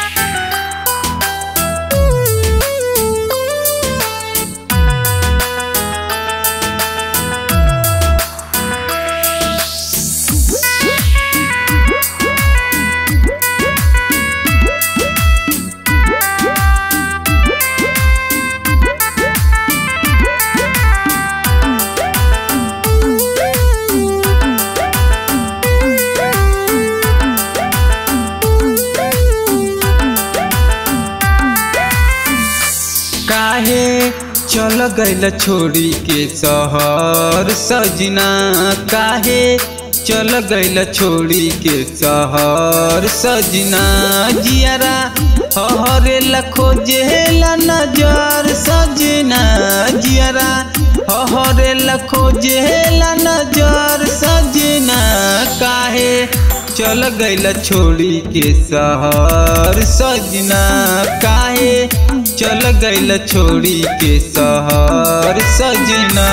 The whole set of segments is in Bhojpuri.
काहे चल गइल छोड़ी के शहर सजना काहे चल गइल छोड़ी के शहर सजना जियारा हरे लखो जेला नजर सजना जियारा हरे लखो जेला नजर सजना काहे चल गइल छोड़ी के शहर सजना काहे चल गइल छोड़ी के शहर सजना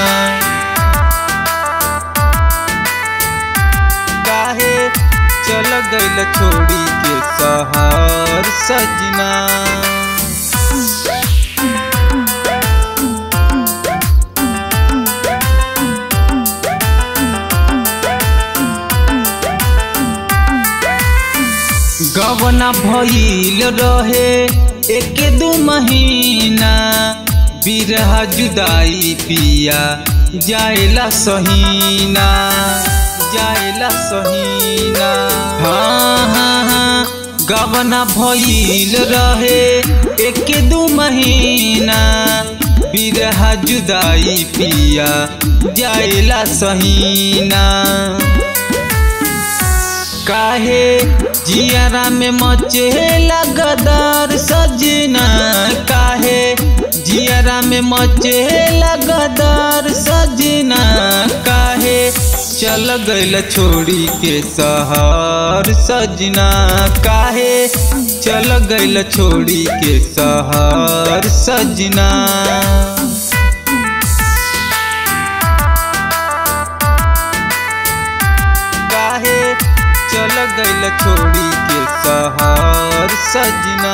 काहे चल गइल छोड़ी के शहर सजना गवना भइल रहे एक दू महीना बिरहा जुदाई पिया जाएला सहीना जाएला सहीना हाँ हाँ हाँ गवना भइल रहे एक दू महीना बिरहा जुदाई पिया जाएला सहीना काहे जियारा में मचे लगदार सजना काहे जियारा में मचे लगदार सजना काहे चल गइल छोड़ी के शहर सजना काहे चल गइल छोड़ी के शहर सजना काहे चल गइल छोड़ी के शहर सजना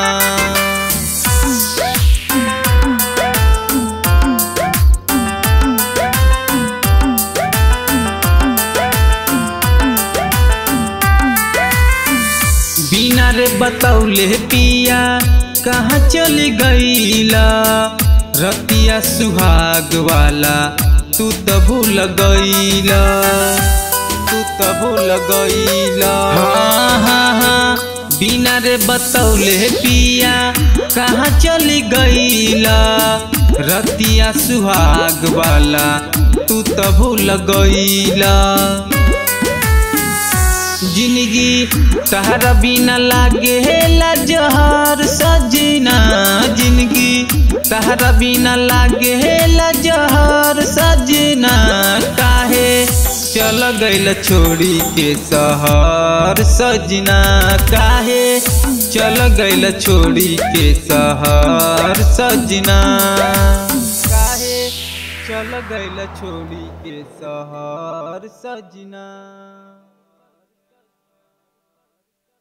बिना रे बतौले पिया कहाँ चली गईला रतिया सुहाग वाला तू तो भूल गईला तू तो भूल गईला हाँ हाँ हाँ बिना रे बतौले पिया कहाँ चली गईला रतिया सुहाग वाला तू तो भूल गईला जिंदगी तहरा बिना लागे जहर सजना जिंदगी तहरा बिना लागे जहर सजना काहे चल गइल छोड़ी के शहर सजना काहे चल गइल छोड़ी के शहर सजना काहे चल गइल छोड़ी के शहर सजना